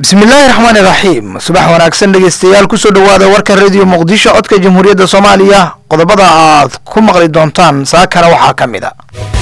bismillaahi raxmaani raxiim subax wanaagsan dhegeystayaal kusoo dhowaada warka rediyo muqdisho codka jamhuuriyadda soomaaliya qodobada aad ku maqli doontaan saakana waxaa ka mid a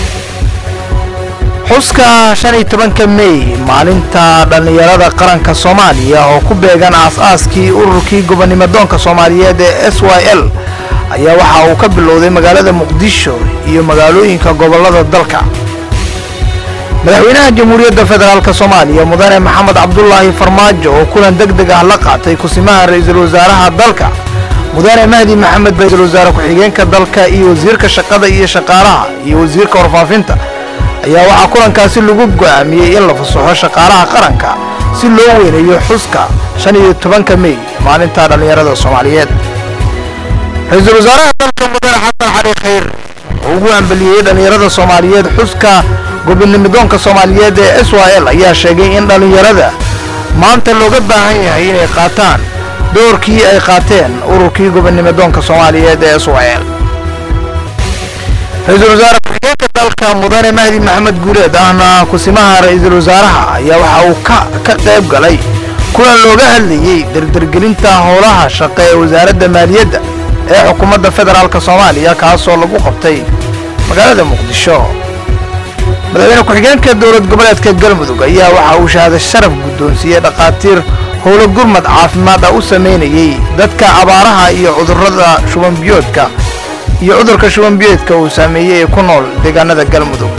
xuska shan iyo tobanka mey maalinta dhallinyarada qaranka soomaaliya oo ku beegan aas-aaskii ururkii gobonimadoonka soomaaliyeed ee s y l ayaa waxa uu ka bilowday magaalada muqdisho iyo magaalooyinka gobolada dalka madaxweynaha jamhuuriyadda federaalk soomaaliya mudane maxamed cabdulaahi farmaajo oo kulan deg deg ah la qaatay kusimaha ra-iisul wasaaraha dalka mudane mahdi maxamed ra-iisul wasaare ku-xigeenka dalka iyo wasiirka shaqada iyo shaqaalaha iyo wasiirka warfaafinta ayaa waxaa kulankaasi lagu go'aamiyey in la fasaxo shaqaalaha qaranka si loo weyneeyo xuska shan iyo tobanka mey maalinta dhallinyarada soomaaliyeed ra-iisul wasaaraha dalka mudane xasan xali khayr oo ugu ambeliyey dhallinyarada soomaaliyeed xuska gobonimidoonka soomaaliyeed ee s y l ayaa sheegay in dhallinyarada maanta looga baahan yahay inay qaataan doorkii ay qaateen ururkii gobonimidoonka soomaaliyeed ee s y l ra-iisul wasaare ku-xigeenka dalka mudane mahdi maxamed guuleed ahna kusimaha ra-iisul wasaaraha ayaa waxa uu ka ka qayb galay kulan looga hadlayey dardargelinta howlaha shaqe ee wasaaradda maaliyadda ee xukuumadda federaalk soomaaliya kaasoo lagu qabtay magaalada muqdisho madaxweyne ku-xigeenka dowlad goboleedka galmudug ayaa waxa uu shahaado sharaf guddoonsiiyey dhakhaatiir howlo gurmad caafimaad ah u samaynayey dadka abaaraha iyo cudurrada shubanbiyoodka iyo cudurka shubanbiyoodka uu saameeyey ee ku nool deegaanada galmudug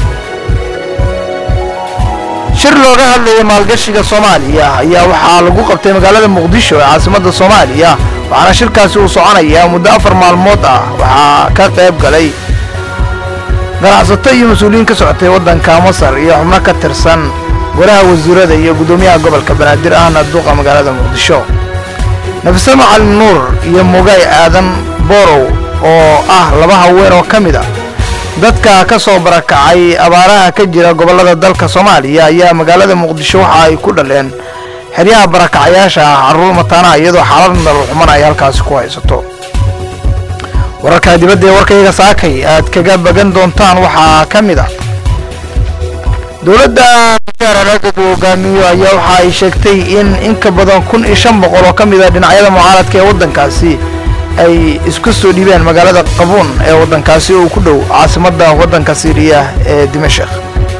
shir looga hadlayay maalgashiga soomaaliya ayaa waxaa lagu qabtay magaalada muqdisho ee caasimadda soomaaliya waxaana shirkaasi uu soconayaa muddo afar maalmood ah waxaa ka qayb galay ganacsato iyo mas-uuliyiin ka socotay waddanka masar iyo xubno ka tirsan golaha wasiirada iyo guddoomiyaha gobolka banaadir ahna duuqa magaalada muqdisho nafise macalin nuur iyo mugay aadan borow oo ah laba haween oo ka mid a dadka ka soo barakacay abaaraha ka jira gobollada dalka soomaaliya ayaa magaalada muqdisho waxa ay ku dhaleen xeryaha barakacayaasha ah carruur mataanaha iyadoo xaalad nolol xuman ay halkaasi ku haysato wararka dibadda ee warkayga saakay aad kaga bagan doontaan waxaa ka mid ah dowladda mujaararaadad uu hogaamiyo ayaa waxa ay sheegtay in in ka badan kun iyo shan boqol oo ka mid ah dhinacyada mucaaradka ee waddankaasi ay isku soo dhiibeen magaalada qabuun ee waddankaasi oo ku dhow caasimadda waddanka siiriya ee dimashik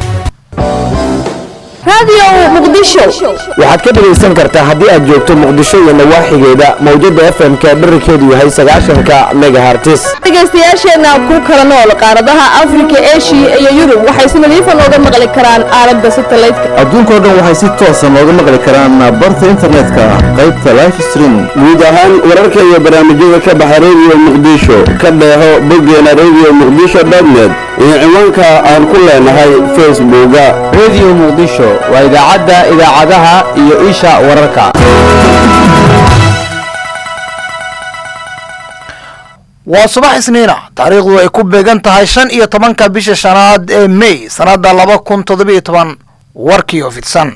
waxaad ka dhegaysan kartaa haddii aad joogto muqdisho iyo nawaaxigeeda mawjada f m-ka dherarkeedu yahay sagaashanka megahartis dhegaystayaasheenna ku kala nool qaaradaha afrika eshiya iyo yurub waxay si nadiifa nooga maqli karaan aalada satelliteka adduunkao dhan waxay si toosa nooga maqli karaan barta internetka qaybta life stream guud ahaan wararka iyo barnaamijyada ka baxa rediyo muqdisho ka dheeho boggeena rediyo muqdisho dotnet iyo ciwaanka aan ku leenahay facebooka rediyo muqdisho waa idaacadda idaacadaha iyo isha wararka waa subax isniina taariikhdu ay ku beegan tahay shan iyo tobanka bisha shanaad ee mey sannadda laba kun toddobiyo toban warkii oo fidsan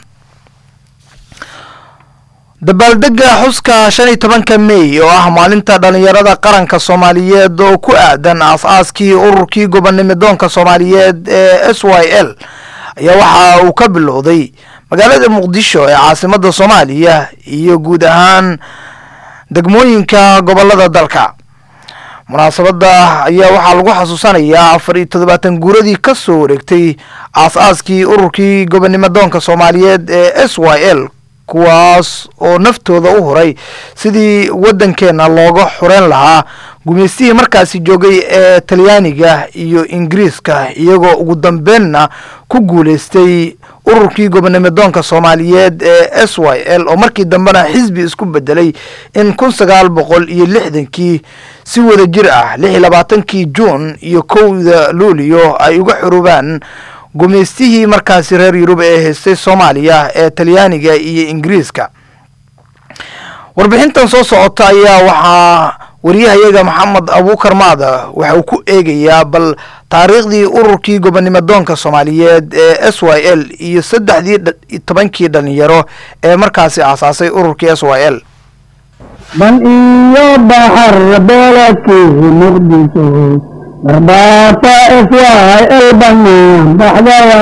dabaaldega xuska shan iyo tobanka mey oo ah maalinta dhallinyarada qaranka soomaaliyeed oo ku aadan aas-aaskii ururkii gobonimidoonka soomaaliyeed ee s y l ayaa waxa uu ka bilowday magaalada muqdisho ee caasimadda soomaaliya iyo guud ahaan degmooyinka gobolada dalka munaasabadda ayaa waxaa lagu xasuusanayaa afar iyo toddobaatan guuradii ka soo wareegtay aas-aaskii ururkii gobonimadoonka soomaaliyeed ee s y l kuwaas oo naftooda u huray sidii waddankeenna looga xureyn lahaa gumaystihii markaasi joogay ee talyaaniga iyo ingiriiska iyagoo ugu dambeynna ku guulaystay ururkii gobonimidoonka soomaaliyeed ee s y l oo markii dambena xisbi isku bedelay in kun sagaal boqol iyo lixdankii si wada jir ah lix iyo labaatankii juun iyo kowda luuliyo ay uga xurubaan gumaystihii markaasi reer yurub ee haystay soomaaliya ee talyaaniga iyo ingiriiska warbixintan soo socota ayaa waxaa wariyahayaga maxamed abuukar maada waxa uu ku eegayaa bal taariikhdii ururkii gobonimadoonka soomaaliyeed ee s y l iyo saddexdii tobankii dhalinyaro ee markaasi aasaasay ururkii s y l bal iyo baxar beledkiisi muqdisho barbaarta iswaay elbanaan baxdaya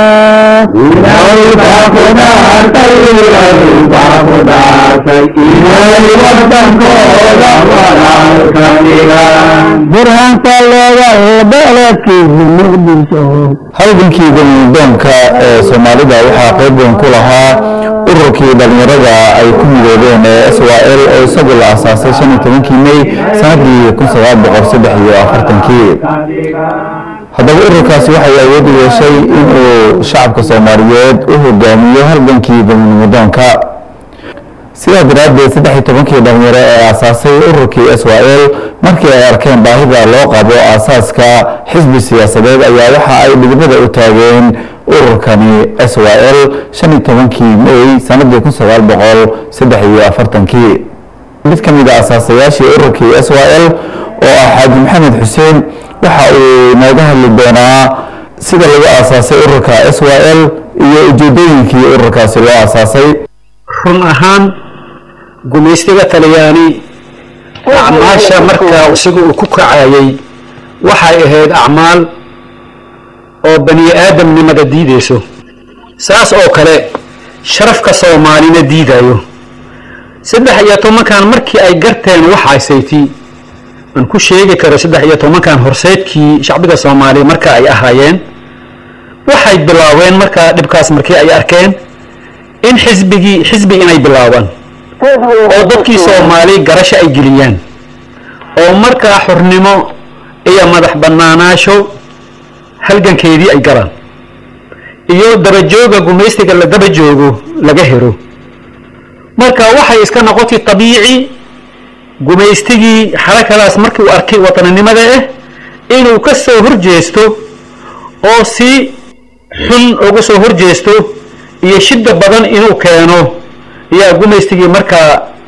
burhanka leegal beledkii muqdisho halgankii gomdoonka ee soomaalida waxaa qayb weyn ku lahaa ururkii dhalinyarada ay ku midoobeen ee s y l oo isagu la asaasay shan iyo tobankii mey sanadii kun sagaal boqol saddex iyo afartankii haddaba ururkaasi waxay awood u yeeshay inuu shacabka soomaaliyeed u hogaamiyo halgankii gomnimadoonka sidaa daraaddeed saddex iyo tobankii dhalinyaro ee aasaasay ururkii s y l markii ay arkeen baahida loo qabo aasaaska xisbi siyaasadeed ayaa waxa ay dhidibada u taageen ururkani s y l shan iyo tobankii mey sanadii kun sagaal boqol saddex iyo afartankii mid ka mid a asaasayaashii ururkii s y l oo ah xaaji maxamed xuseen waxa uu nooga hadli doonaa sida lagu aasaasay ururka s y l iyo ujeedooyinkii ururkaasi loo aasaasay run ahaan gumaystiga talyaani acmaasha markaa isaga uu ku kacayay waxay ahayd acmaal oo bani aadamnimada diidayso saas oo kale sharafka soomaalina diidayo saddex iyo tobankan markii ay garteen waxaasayti aan ku sheegi karo saddex iyo tobankan horseedkii shacbiga soomaaliya marka ay ahaayeen waxay bilaabeen markaa dhibkaas markii ay arkeen in xisbigii xisbi inay bilaabaan oo dadkii soomaali garasho ay geliyaan oo markaa xurnimo iyo madax bannaanaasho halgankeedii ay galaan iyo dabajooga gumaystiga la daba joogo laga helo marka waxay iska noqotay tabiici gumaystigii xarakadaas markii uu arkay wataninimada ah inuu ka soo horjeesto oo si xun uga soo horjeesto iyo shida badan inuu keeno ayaa gumaystigii markaa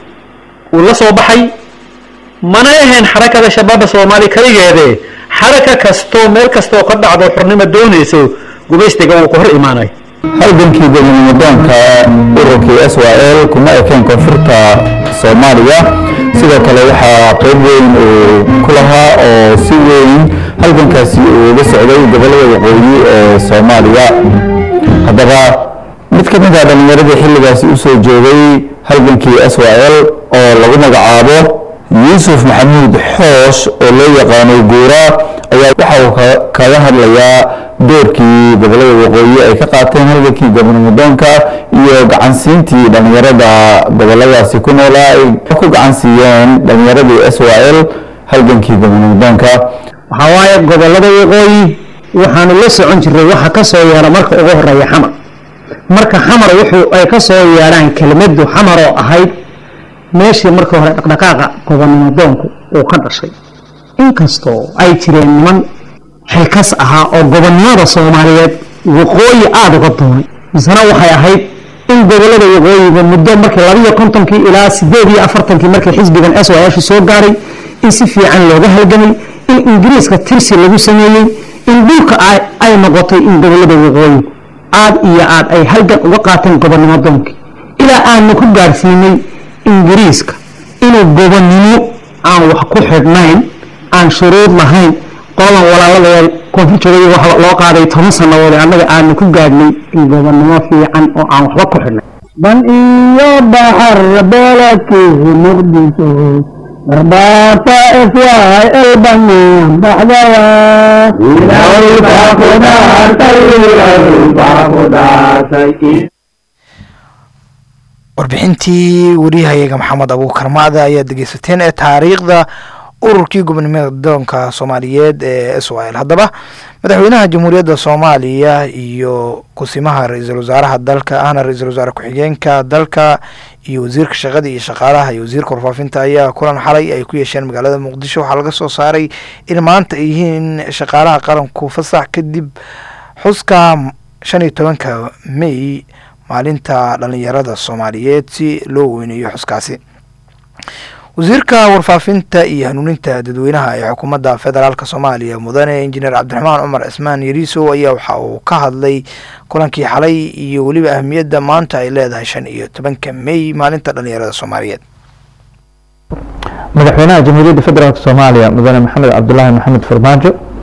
uu la soo baxay mana ahayn xarakada shabaabba soomaaliya kaligeede xaraka kastoo meel kastoo ka dhacdo xurnimo doonayso gumaystiga wuu ka hor imaanay halgankii gobonimadoonka ururkii s y l kuma ekeen koonfurta soomaaliya sidoo kale waxaa qayb weyn uu ku lahaa oo si weyn halgankaasi uu uga socday gobollada waqooyi ee soomaaliya haddaba mid ka mid ah dhallinyaradii xilligaasi u soo joogay halgankii s y l oo lagu magacaabo yuusuf maxamuud xoosh oo loo yaqaanay guura ayaa waxa uu kaga hadlayaa doorkii gobollada waqooyi ay ka qaateen halgankii gobonimadoonka iyo gacansiintii dhallinyarada gobolladaasi ku noolaa ay ku gacansiiyeen dhallinyaradii s y l halgankii gobonimadoonka waxaa waaye gobollada waqooyi waxaanu la socon jiray waxa ka soo yeera marka ugu horeeya xamar marka xamar wuxuu ay ka soo yeedhaan kelmaddu xamar oo ahayd meeshii markii hore dhaqdhaqaaqa gobonimadoonku uu ka dhashay inkastoo ay jireen niman xilkas ahaa oo gobonnimada soomaaliyeed waqooyi aada uga doonay misena waxay ahayd in gobollada waqooyiga muddo markii labiyo kontonkii ilaa sideed iyo afartankii markii xisbigan s y shu soo gaaray in si fiican looga halgamay in ingiriiska tirsi lagu sameeyey in dhulka ay noqotay in gobollada waqooyigu aad iyo aad ay halgan uga qaateen gobonnimadoonkii ilaa aanu ku gaarsiinay ingiriiska inuu gobonnimo aan wax ku xidhnayn aan shuruud lahayn qoladan walaaladooda koonfur joogay waxa loo qaaday toban sannadood annaga aanu ku gaadhnay gobonnimo fiican oo aan waxba ku xidhnay ban iyo baxar beledkii muqdisho barbaarta iswaay elbanaan baxdaya warbixintii wariyahayaga maxamed abuukar macda ayaa dhegeysateen ee taariikhda ururkii gobonimada doonka soomaaliyeed ee s y l haddaba madaxweynaha jamhuuriyadda soomaaliya iyo kusimaha ra-iisul wasaaraha dalka ahna ra-iisul wasaare ku-xigeenka dalka iyo wasiirka shaqada iyo shaqaalaha iyo wasiirka warfaafinta ayaa kulan xalay ay ku yeesheen magaalada muqdisho waxaa laga soo saaray in maanta ay yihiin shaqaalaha qaranku fasax kadib xuska shan iyo tobanka may maalinta dhalinyarada soomaaliyeed si loo weyneeyo xuskaasi wasiirka warfaafinta iyo hanuuninta dadweynaha ee xukuumadda federaalk soomaaliya mudane injineer cabdiraxmaan cumar cismaan yariisow ayaa waxa uu ka hadlay kulankii xalay iyo weliba ahmiyadda maanta ay leedahay shan iyo tobanka may maalinta dhalinyarada soomaaliyeed madaxweynaha jamhuuriyadda federaalk soomaaliya mudane maxamed cabdulaahi maxamed farmaajo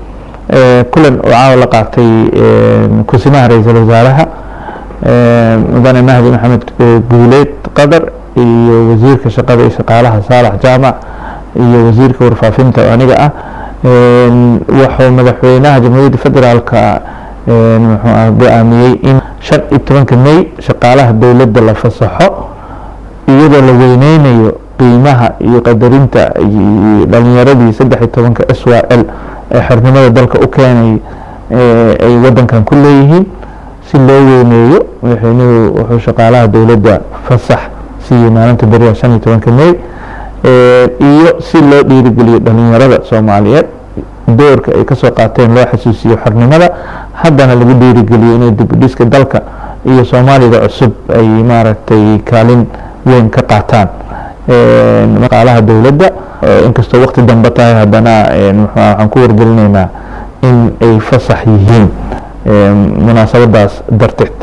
kulan oo caawa la qaatay kusimaha ra-iisul wasaaraha mudane mahdi maxamed guuleed qadar iyo wasiirka shaqada iyo shaqaalaha saalax jaamac iyo wasiirka warfaafinta oo aniga ah wuxuu madaxweynaha jamhuuriyadda federaalka muxuu ah go-aamiyey in shan iyo tobanka may shaqaalaha dowladda la fasaxo iyadoo la weyneynayo qiimaha iyo qadarinta dhalinyaradii saddex iyo tobanka s y l ee xornimada dalka u keenay ay wadankan ku leeyihiin si loo weyneeyo madaxweynuhu wuxuu shaqaalaha dowladda fasax siiyey maalinta beriha shan iyo tobanka may iyo si loo dhiirigeliyo dhalinyarada soomaaliyeed doorka ay kasoo qaateen loo xasuusiyo xornimada haddana lagu dhiirigeliyo inay dibudhiska dalka iyo soomaalida cusub ay maaragtay kaalin weyn ka qaataan shaqaalaha dowladda inkastoo waqti dambe tahay haddana waxaan ku wargelinaynaa in ay fasax yihiin munaasabadaas darteed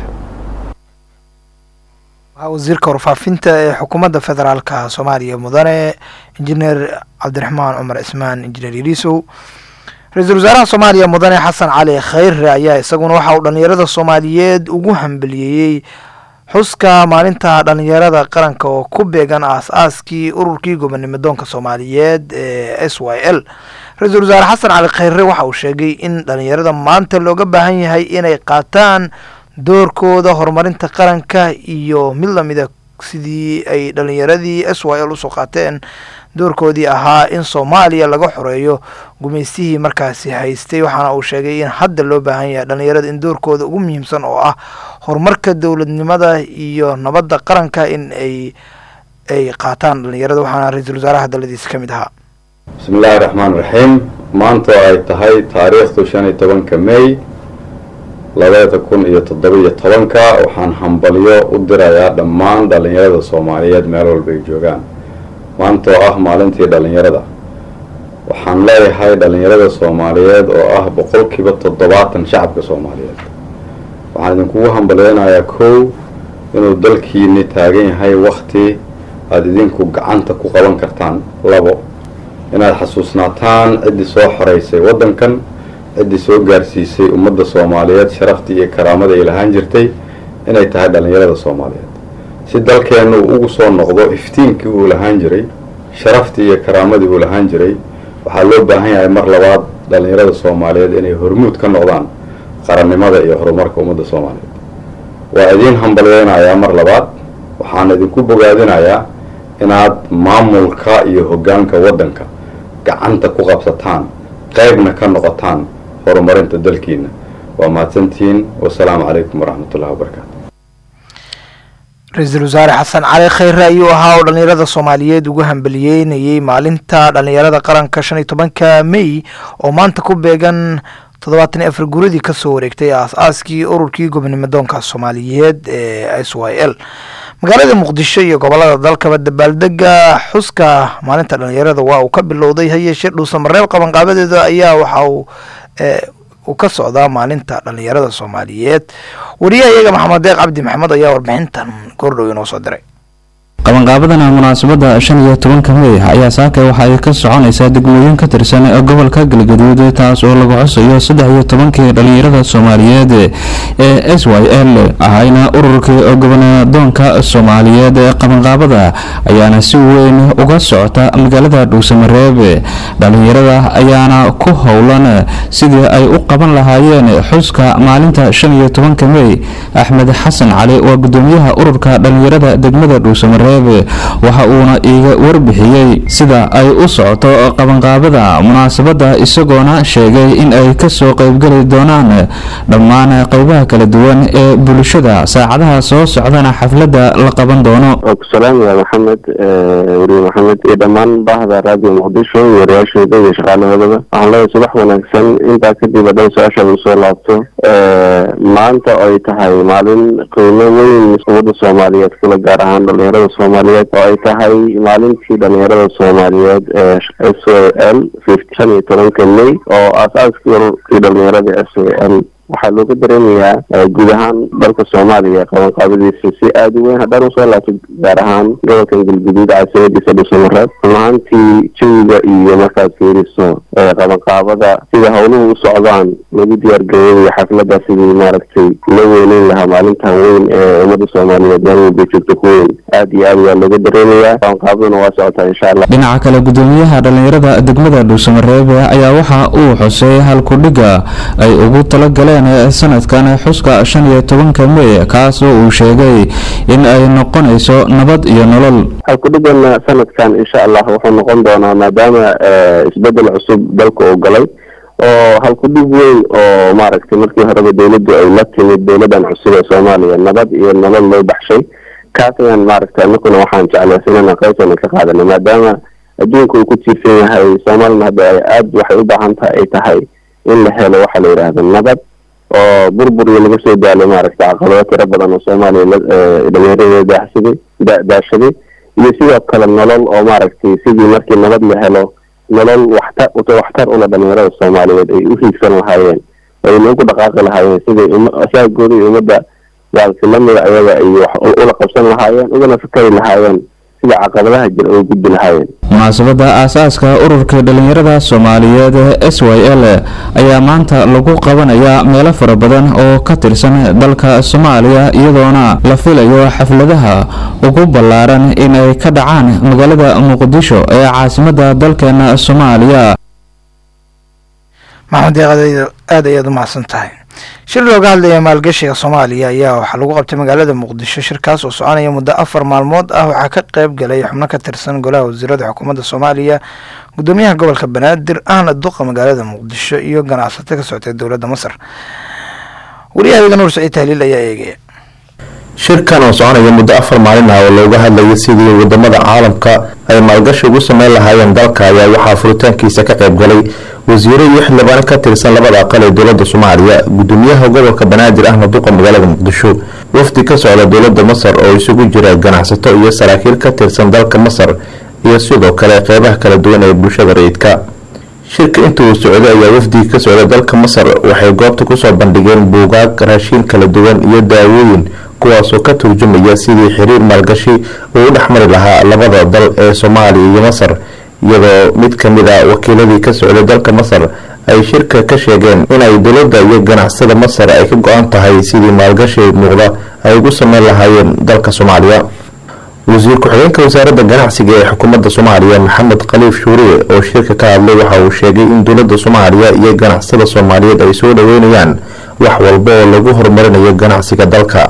wasiirka warfaafinta ee xukuumadda federaalka soomaaliya mudane injineer cabdiraxmaan cumar cismaan injineer yariisow ra-iisul wasaaraha soomaaliya mudane xasan cali khayre ayaa isaguna waxa uu dhalinyarada soomaaliyeed ugu hambeliyeeyey xuska maalinta dhalinyarada qaranka oo ku beegan aas-aaskii ururkii gobonimodoonka soomaaliyeed ee s y l ra-iisul wasaare xasan cali khayre waxa uu sheegay in dhalinyarada maanta looga baahan yahay inay qaataan doorkooda horumarinta qaranka iyo mid lamida sidii ay dhalinyaradii s y l usoo qaateen doorkoodii ahaa in soomaaliya laga xoreeyo gumaystihii markaasi haystay waxaana uu sheegay in hadda loo baahan yahay dhalinyarada in doorkooda ugu muhiimsan oo ah horumarka dowladnimada iyo nabadda qaranka in ay ay qaataan dhalinyarada waxaana ra-iisul wasaaraha daladiisa ka mid ahaa bismi illaahi raxmaan raxiim maanta oo ay tahay taariikhdu shan iyo tobanka may labada kun iyo toddoba-iyo tobanka waxaan hambalyo u dirayaa dhammaan dhalinyarada soomaaliyeed meel walba ay joogaan maanta oo ah maalintii dhalinyarada waxaan leeyahay dhalinyarada soomaaliyeed oo ah boqolkiiba toddobaatan shacabka soomaaliyeed waxaan idinkugu hambalyeynayaa kow inuu dalkiini taagan yahay wakti aada idinku gacanta ku qaban kartaan labo inaad xasuusnaataan ciddii soo xoreysay waddankan ciddii soo gaarsiisay ummadda soomaaliyeed sharaftii iyo karaamada ay lahaan jirtay inay tahay dhalinyarada soomaaliyeed si dalkeenna uu ugu soo noqdo iftiinkii uu lahaan jiray sharaftii iyo karaamadii uu lahaan jiray waxaa loo baahan yahay mar labaad dhalinyarada soomaaliyeed inay hormuud ka noqdaan qarannimada iyo horumarka ummadda soomaaliyeed waa idiin hambalyeynayaa mar labaad waxaan idinku bogaadinayaa inaad maamulka iyo hoggaanka waddanka gacanta ku qabsataan qaybna ka noqotaan horumarinta dalkiina waa mahadsantihiin wasalaamu calaykum waraxmatullahi wabarakaatu ra-iisul wasaare xasan cali khayre ayuu ahaa oo dhalinyarada soomaaliyeed ugu hambaliyeynayey maalinta dhalinyarada qaranka shan iyo tobanka may oo maanta ku beegan toddobaatan iyo afar guradii kasoo wareegtay aas-aaskii ururkii gobonimodoonka soomaaliyeed ee s y l magaalada muqdisho iyo gobolada dalkaba dabaaldega xuska maalinta dhalinyarada waa uu ka bilowday hayeeshee dhuusamareeb qabanqaabadeeda ayaa waxa uu uu ka socdaa maalinta dhalinyarada soomaaliyeed wariyaha iyaga maxamed deeq cabdi maxamed ayaa warbixintan goordhow inoo soo diray qabanqaabadana munaasabada shan iyo tobanka mey ayaa saaka waxa ay ka soconaysaa degmooyin ka tirsan gobolka galgaduud taas oo lagu xusayo saddex iyo tobankii dhalinyarada soomaaliyeed ee s y l ahayna ururkii gobanadoonka soomaaliyeed qabanqaabada ayaana si weyn uga socota magaalada dhuusamareeb dhalinyarada ayaana ku howlan sidii ay u qaban lahaayeen xuska maalinta shan iyo tobanka mey axmed xasan cali waa gudoomiyaha ururka dhalinyarada degmada dhuusamareeb waxa uuna iiga warbixiyey sida ay u socoto qabanqaabada munaasabada isagoona sheegay in ay kasoo qeybgeli doonaan dhammaan qeybaha kala duwan ee bulshada saacadaha soo socdana xafladda la qaban doono salaamaya maxamed weriye maxamed iyo dhammaan baahda raadiyo muqdisho wariyaasheeda iyo shaqaalahoodaba waxaan leeyahay subax wanaagsan intaa kadib hadhow su-aashaada usoo laabto maanta ay tahay maalin qiimo weyn ummadda soomaaliyeed kula gaar ahaan dhalinyarada soomaaliyeed oo ay tahay maalintii dhalinyarada soomaaliyeed ee s o l shan iyo tobanka may oo aas-aaskii ururkii dhalinyarada s o l waxaa looga dareemayaa guud ahaan dalka soomaaliya qabanqaabadiisa si aada u weyn haddaan usoo laabto gaar ahaan gobolkan galguduud caasimadiisa dhuusamareeb run runtii jawiga iyo markaad fiiriso qabanqaabada sida howluhu u socdaan lagu diyaargaroobayo xafladda sidii maaragtay la weyneyn lahaa maalintan weyn ee ummadda soomaaliyeed maalwalba joogta ku weyn aad iyo aad waa looga dareemayaa qabanqaabaduna waa socotaa insha allah dhinaca kale gudoomiyaha dhalinyarada degmada dhuusamareebe ayaa waxa uu xusay halkudhiga ay ugu talagaleen sanadkan xuska shan iyo tobanka mey kaasoo uu sheegay in ay noqonayso nabad iyo nolol halkudhigana sanadkan insha allah wuxuu noqon doonaa maadaama isbedel cusub dalka uu galay oo halkudhig weyn oo maaragtay markii horeba dowladdu ay la timid dowladan cusub ee soomaaliya nabad iyo nolol loo baxshay kaas ayaan maaragtay anakuna waxaan jeclaysanana qaybtana ka qaadanay maadaama adduunka uu ku tiirsan yahay soomaalina hadda ay aad waxay u baahan tahay ay tahay in la helo waxaa la yidhaahda nabad oo burbur iyo laga soo daalo maaragtay caqabado tiro badan oo soomaaliya dhalinyaradeeda daahsaday daashaday iyo sidoo kale nolol oo maaragtay sidii markii nabad la helo nolol waxtar waxtar ula dhalinyarada soomaaliyeed ay u hiigsan lahaayeen ayna ugu dhaqaaqi lahaayeen siday saagooda iyo ummadda baalsi lamida ayaga ay wax ula qabsan lahaayeen ugana fikari lahaayeen sida caqabadaha jira uga gudbi lahaayeen munaasabada aasaaska ururka dhalinyarada soomaaliyeed s y l ayaa maanta lagu qabanayaa meelo fara badan oo ka tirsan dalka soomaaliya iyadoona la filayo xafladaha ugu ballaaran in ay ka dhacaan magaalada muqdisho ee caasimada dalkeena soomaaliya maxamed aad ayaad u mahadsan tahay shir looga hadlaya maalgashiga soomaaliya ayaa waxaa lagu qabtay magaalada muqdisho shirkaas oo soconaya muddo afar maalmood ah waxaa ka qeyb galay xubno ka tirsan golaha wasiirada xukuumadda soomaaliya gudoomiyaha gobolka banaadir ahna duqa magaalada muqdisho iyo ganacsato ka socotay dowladda masar wariyahayaga nuur saciid tahliil ayaa eegaya shirkan oo soconaya muddo afar maalin ah oo looga hadlayo sidii wadamada caalamka ay maalgashi ugu sameyn lahaayeen dalka ayaa waxaa furitaankiisa ka qayb galay wasiiro iyo xildhibaan ka tirsan labada aqal ee dowlada soomaaliya gudoomiyaha gobolka banaadir ahna duqa magaalada muqdisho wafdi ka socda dowlada masar oo isugu jira ganacsato iyo saraakiil ka tirsan dalka masar iyo sidoo kale qeybaha kala duwan ee bulshada rayidka shirka inta uu socday ayaa wafdiga ka socda dalka masar waxay goobta kusoo bandhigeen buugaag raashiin kala duwan iyo daawooyin kuwaasoo ka turjumaya sidii xiriir maalgashi uu u dhexmari lahaa labada dal ee soomaaliya iyo masar iyadoo mid ka mid a wakiiladii ka socday dalka masar ay shirka ka sheegeen inay dowladda iyo ganacsada masar ay ka go-an tahay sidii maalgashi muuqda ay ugu sameyn lahaayeen dalka soomaaliya wasiir ku-xigeenka wasaaradda ganacsiga ee xukuumadda soomaaliya maxamed khaliif shuuriye oo shirka ka hadlay waxa uu sheegay in dowladda soomaaliya iyo ganacsada soomaaliyeed ay soo dhaweynayaan wax walba oo lagu horumarinayo ganacsiga dalka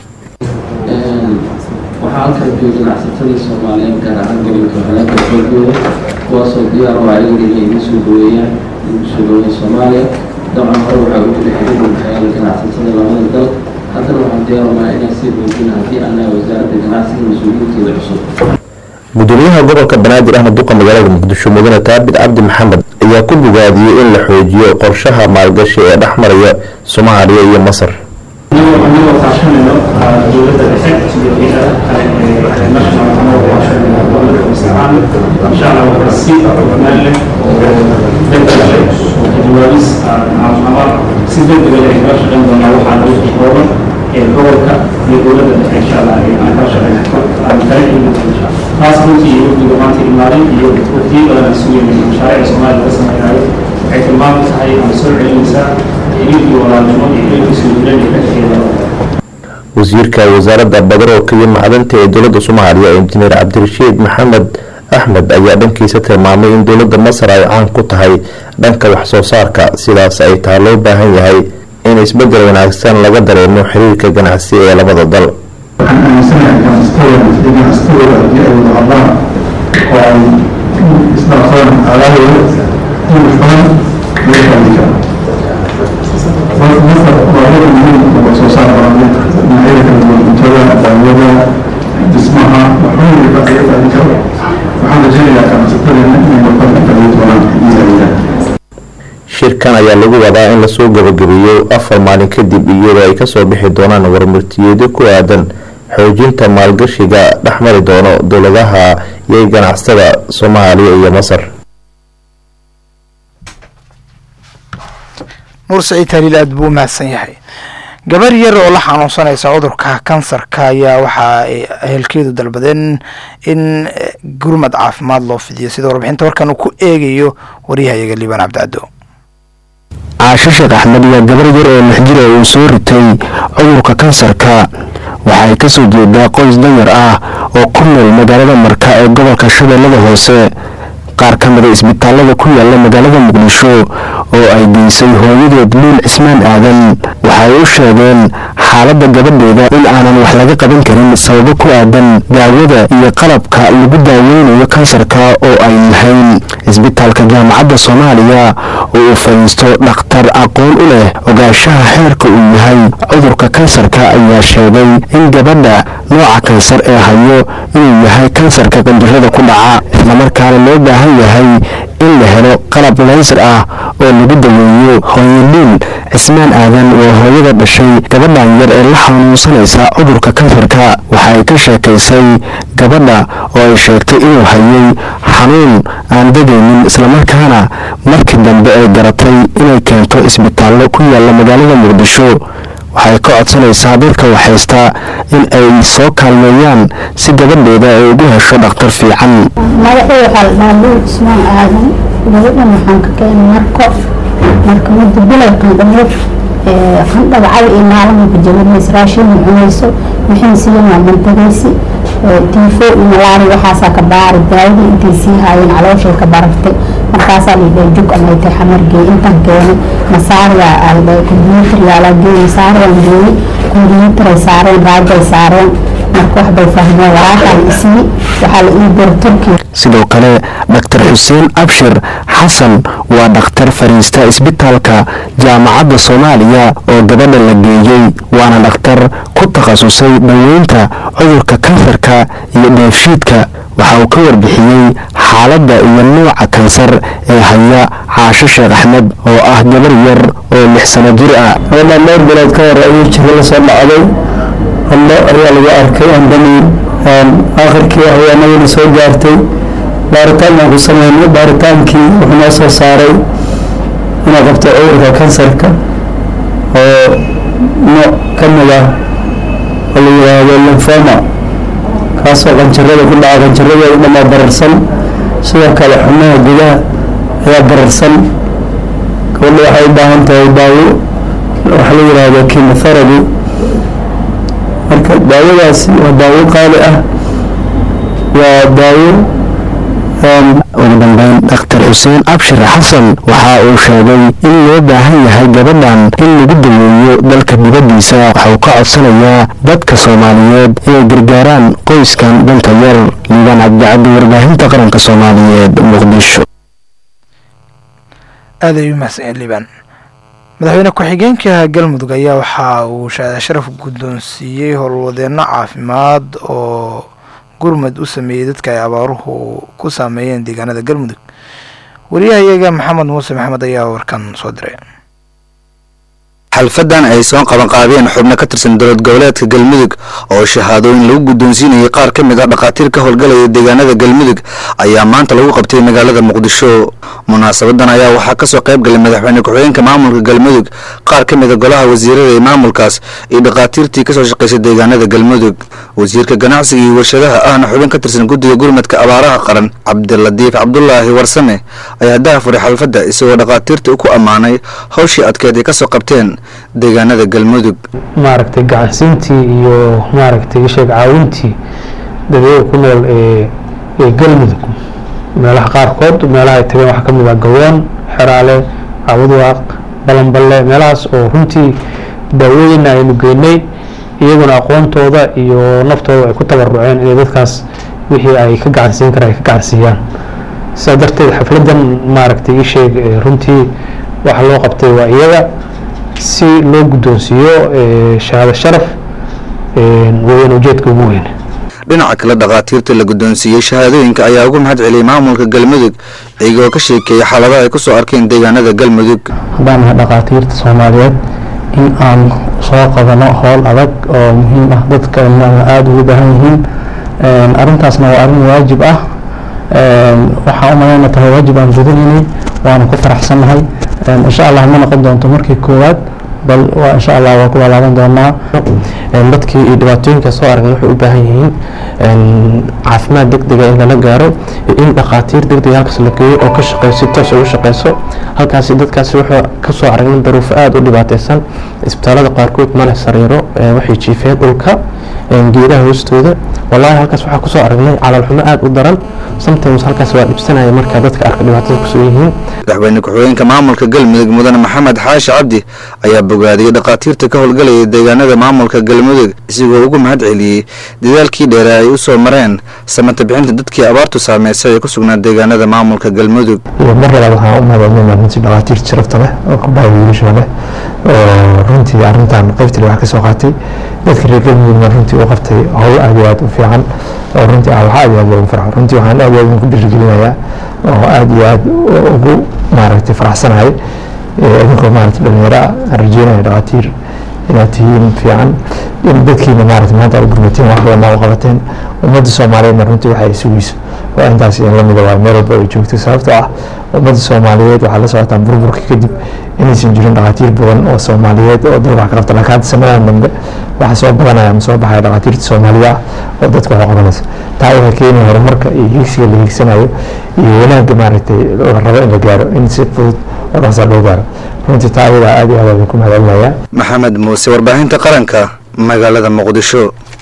waxaa halkan jooga ganacsatadii soomaaliyeed gaar ahaan gobolka halaaka xoogooda kuwaasoo diyaar oo ayaga inay igu soo dhaweeyaan igu soo dhaweeya soomaaliya dabcan hore waxaa ugu jira xiriir udhexeeya ganacsatada labada dal haddana waxaan diyaarunaa inaan sii xoojina haddii annaha wasaaradda ganacsiga mas-uuliyiinteeda cusub gudoomiyaha gobolka banaadir ahna duqa magaalada muqdisho mudane taabit cabdi maxamed ayaa ku bogaadiyey in la xoojiyo qorshaha maalgashi ee dhex maraya soomaaliya iyo masar anigoo kaashanayno dowladda dhexe iyo hay'adaha kale ee national anagoo kaashanayno dowladda mustaqaan insha allah waxaa si hufnaan leh oo degdeg leh oo kajawaabis ama si degdeg leh ay kala shaqayn doonaa waxaa lagu kooban ee gobolka iyo dowladda dhexe insha allah aan kala shaqayno aan kala imin insha allah taas runtii wafdiga maanta imaaday iyo wafdiyo badan aan sugayna mashaariicda soomaaliya laga samaynayo waxay tilmaam tahay ama soo celinaysaa xiriirkii walaalnimo iyo xiriirkii soo jireen ee ka dhexeeya wasiirka wasaaradda badaroolka iyo macdanta ee dowladda soomaaliya injineer cabdirashiid maxamed axmed ayaa dhankiisa tilmaamay in dowladda masar ay caan ku tahay dhanka wax soo saarka sidaas ay taha loo baahan yahay in isbedel wanaagsan laga dareemo xiriirka ganacsi ee labada dal waxaan aaminsanahay ganacsatada ganacsatada haddii ay wada hadlaan oo ay isdhaafsadaan alaabooda in badan laga faaidi karo masar waa wada muhiim oo wax soo saar badan dhinacyada kala duwan cuntada daawada dhismaha waxooyin baa laga faaidi karo waxaan rajaynayaa ganacsatada inay warqad ka faaidi doonaan iyo adeegaan shirkan ayaa lagu wadaa in lasoo gabagabeeyo afar maalin kadib iyadoo ay kasoo bixi doonaan warmartiyeedyo ku aadan xoojinta maalgashiga dhexmari doono dowladaha iyo ganacsada soomaaliya iyo masar nuur saciid haliil aad buu u mahadsan yahay gabar yar oo la xanuunsanaysa cudurka kansarka ayaa waxa ay ehelkeedu dalbadeen in gurmad caafimaad loo fidiyo sida warbixinta warkan uu ku eegayo waryahayaga liibaan cabdicado caasho sheekh axmed waa gabar yar oo lix jir oo uu soo ritay cudurka kansarka waxa ay ka soo jeedaa qoys danyar ah oo ku nool magaalada marka ee gobolka shabeellada hoose qaar ka mida isbitaalada ku yaala magaalada muqdisho oo ay geysay hooyadeed luul cismaan aadan waxay u sheegeen xaaladda gabadheeda in aanan wax laga qaban karin sababo ku aadan daawada iyo qalabka lagu daaweynayo kansarka oo ay lahayn isbitaalka jaamacadda soomaaliya oo uu fadhiisto dhakhtar aqoon u leh ogaanshaha xeerka uu yahay cudurka kansarka ayaa sheegay in gabadha nooca kansar ee hayo inuu yahay kansarka qanjirada ku dhaca islamarkaana loo baahan yahay in la helo qalab laysar ah oo lagu daweeyo hooyoluul cismaan aadan waa hooyada dhashay gabadhan yar ee la xanuunsanaysa cudurka kansarka waxa ay ka sheekaysay gabadha oo ay sheegtay inuu hayay xanuun aan degaynin islamarkaana markii dambe ay garatay inay keento isbitaallo ku yaalla magaalada muqdisho waxay ka codsanaysaa dadka waxhaysta in ay soo kaalmeeyaan si gabadheeda ay ugu hesho dhakhtar fiican madaxii waxaa la dhahaa luul cismaan aadan gabadhan waxaan ka keenay marko marka muddo bilay qandhameed qandhada cali iyo maalmaha jabanays raashin ma cunayso wixii siiyan waa mantagaysi tiifo iyo malaari waxaasaa ka baari daawadii intay sii haayeen calooshay ka barartay markaasaa laydhahay jug amay tahay xamargeey intan keenay masaariya aldhahay kombyuutar yaalaa geey masaariyaan geeyey kombyuutaray saareen raajay saareen marka wax bay fahmeen waraaqaa la isii waxaa la ii dira turkiya sidoo kale dhaktar xuseen abshir xasan waa dhakhtar fariista isbitaalka jaamacadda soomaaliya oo gabadha la geeyey waana dhakhtar ku takhasusay dhoweynta cudurka kansarka iyo dheefshiidka waxa uu ka warbixiyey xaaladda iyo nuuca kansar ee haya caasho sheekh axmed oo ah gabar yar oo lix sano jir ah gabadha dhowr bilood ka hor ayuu jiro la soo dhacday hallo ayaa lagu arkay andami aakhirkii haweenadana soo gaartay baaritaan baan ku sameynay baaritaankii wuxuu noo soo saaray inay qabto cudurka kansarka oo nooc ka mid ah oo la yidhaahdo lymphoma kaasoo qanjarada ku dhaca qanjaradeeda dhamaa bararsan sidoo kale xubnaha gudaha ayaa bararsan gabadha waxay u baahan tahay daawo waxa la yidhaahdo chemotherapy marka daawadaasi waa daawo qaali ah waa daawo ugu dambeyn dhakhtar xuseen abshir xasan waxa uu sheegay in loo baahan yahay gabadhan in lagu daweeyo dalka dibaddiisa waxa uu ka codsanayaa dadka soomaaliyeed inay gargaaraan qoyskan danta yar liibaan cabdicabdi warbaahinta qaranka soomaaliyeed muqdisho aad ay u mahadsan liibaan madaxweyne ku-xigeenka galmudug ayaa waxa uu sharaf guddoonsiiyey howlwadeenno caafimaad oo gurmad u sameeyey dadka ay abaaruhu ku saameeyeen deegaanada galmudug wariyahayaga maxamed muuse maxamed ayaa warkan soo diray xalfadan ay soo qabanqaabeen xubno ka tirsan dowlad goboleedka galmudug oo shahaadooyin lagu guddoonsiinayay qaar ka mid ah dhakhaatiir ka howlgalaya deegaanada galmudug ayaa maanta lagu qabtay magaalada muqdisho munaasabadan ayaa waxaa kasoo qayb galay madaxweyne ku-xigeenka maamulka galmudug qaar ka mid a golaha wasiirada ee maamulkaas iyo dhakhaatiirtii kasoo shaqaysay deegaanada galmudug wasiirka ganacsiga iyo warshadaha ahna xubin ka tirsan guddiga gurmadka abaaraha qaran cabdiladiif cabdulaahi warsame ayaa dahafuray xalfadda isagoo dhakhaatiirta ku ammaanay howshii adkeed ay kasoo qabteen deegaanada galmudug maaragtay gacansiintii iyo maaragtay sheeg caawintii dadweyga ku nool ee ee galmudug meelaha qaarkood meelaha ay tageen waxaa ka mid ah gawoon xeraale caawudwaaq balanballe meelahaas oo runtii daawooyina aynu geynay iyaguna aqoontooda iyo naftooda ay ku tabaruceen inay dadkaas wixii ay ka gacansiin karaan ay ka gacansiiyaan sidaa darteed xafladan maaragtay ii sheeg runtii waxa loo qabtay waa iyaga si loo guddoonsiiyo shahaado sharaf weyn ujeedka ugu weyn dhinaca kale dhakhaatiirta la guddoonsiiyey shahaadooyinka ayaa ugu mahad celiyey maamulka galmudug iyagoo ka sheekeeyey xaaladaha ay kusoo arkeen deegaanada galmudug haddaan nahay dhakhaatiirta soomaaliyeed in aan soo qabano howl adag oo muhiim ah dadka aada ugu baahan yihiin arrintaasna waa arrin waajib ah waxaan u malayna tahay waajib aan gudanaynay waana ku faraxsannahay insha allah ma noqon doonto markii koowaad bal waa insha allah waa ku walaaban doonaa dadkii iyo dhibaatooyinka soo aragna waxay u baahan yihiin caafimaad degdega in lala gaaro iyo in dhakhaatiir degdega halkaas la geeyo oo ka shaqeeyo si toos ugu shaqeyso halkaasi dadkaasi wuxuu kasoo aragnay daruufo aada u dhibaateysan isbitaalada qaarkood ma leh sariiro waxay jiifeen dhulka geedaha hoostooda wallaahi halkaas waxaa kusoo aragnay calaalxumo aada u daran sometimes halkaas waa dhibsanaya marka dadka arka dhibaatada kusoo yihiin madaxweyne ku-xigeenka maamulka galmudug mudane maxamed xaashi cabdi ayaa bogaadiyey dhakhaatiirta ka howlgalayay deegaanada maamulka galmudug isigoo ugu mahad celiyey dadaalkii dheere ay u soo mareen samata bixinta dadkii abaartu saameysay ee ku sugnaa deegaanada maamulka galmudug mar labaad waxaan u mahadcelinaa runtii dhakhaatiirta sharafta leh oo kubaa wiilasha leh oo runtii arrintan qaybtale wax ka soo qaatay dadka reer galmudugna runtii u qabtay howl aad iyo aad u fiican oo runtii ah waxaa aad iyo aad loogu farxo runtii waxaan aad iyo aad ku dhiirigelinayaa oo aad iyo aad ugu maaragtay faraxsanahay idinkoo maaragtay dhalinyaro ah aan rajeynaya dhakhaatiir inaad tihiin fiican in dadkiina maaragtay maanta aad gurmateen wax badan aa u qabateen ummadda soomaaliyeedna runtii waxay sugayso waa intaas in lamida waa meel walba ay joogto sababtoo ah ummadda soomaaliyeed waxaa la socotaan burburka kadib inaysan jirin dhakhaatiir badan oo soomaaliyeed oo dad wax ka qabta laakiin hadda sanadan dambe waxaa soo badanaya ama soo baxaya dhakhaatiirta soomaaliya ah oo dadka wax u qabanaysa taa waxay keenaya horumarka iyo higsiga la higsanayo iyo wanaagga maaragtay la rabo in la gaaro in si fudud oo dhaqsaa loo gaaro runtii taa ayadaa aad iyo aad aan ku mahadcelinayaa maxamed muuse warbaahinta qaranka magaalada muqdisho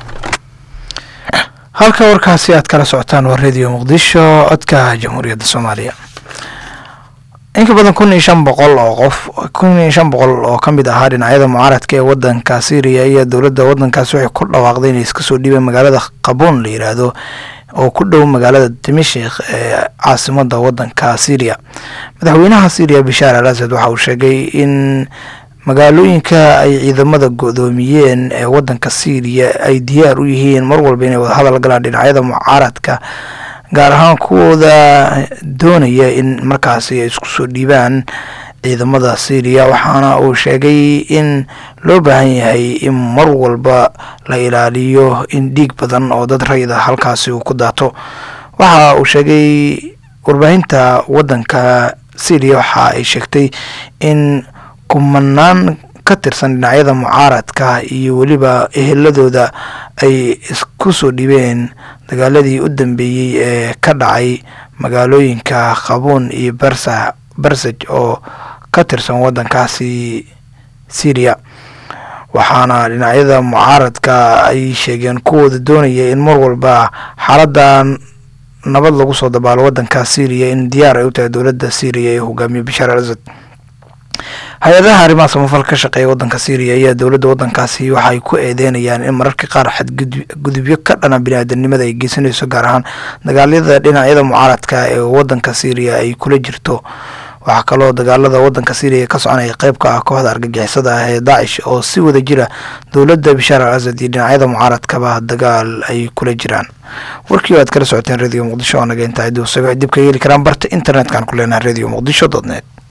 halka warkaasi aad kala socotaan waa radio muqdisho codka jamhuuriyadda soomaaliya in ka badan kun iyo shan boqol oo qof kun iyo shan boqol oo ka mid ahaa dhinacyada mucaaradka ee wadanka syriya iyo dowladda wadankaasi waxay ku dhawaaqday inay iska soo dhiibeen magaalada qabuun la yiraahdo oo ku dhow magaalada dimashik ee caasimada wadanka syriya madaxweynaha syriya bishaar al asad waxa uu sheegay in magaalooyinka ay ciidamada go-doomiyeen ee wadanka syriya ay diyaar u yihiin mar walba inay wada hadal galaan dhinacyada mucaaradka gaar ahaan kuwooda doonaya in markaasi ay isku soo dhiibaan ciidamada syriya waxaana uu sheegay in loo baahan yahay in mar walba la ilaaliyo in dhiig badan oo dad rayida halkaasi uu ku daato waxa uu sheegay warbaahinta wadanka syriya waxa ay sheegtay in kumanaan ka tirsan dhinacyada mucaaradka iyo weliba eheladooda ay isku soo dhibeen dagaaladii u dambeeyey ee ka dhacay magaalooyinka qabuun iyo barsa barsaj oo ka tirsan wadankaasi syriya waxaana dhinacyada mucaaradka ay sheegeen kuwooda doonaya in mar walba xaaladda nabad lagu soo dabaalo wadanka syriya in diyaar ay u tahay dowladda syriya ee hogaamiye bashaar al asad hay-adaha arrimaha samafal ka shaqeeya wadanka syriya ayaa dowladda wadankaasi waxay ku eedeynayaan in mararka qaar xadgudubyo ka dhana bini-aadanimada ay geysanayso gaar ahaan dagaalyada dhinacyada mucaaradka ee wadanka syriya ay kula jirto waxaa kaloo dagaalada wadanka syriya ka soconaya qeyb ka ah kooxda argagixisada ah ee daacish oo si wada jira dowladda bishaar al asad iyo dhinacyada mucaaradkaba dagaal ay kula jiraan warkii aad kala socoteen radio muqdisho oo naga intaa dib ka heli karaan barta internet-kan ku leenahay radio muqdisho dot net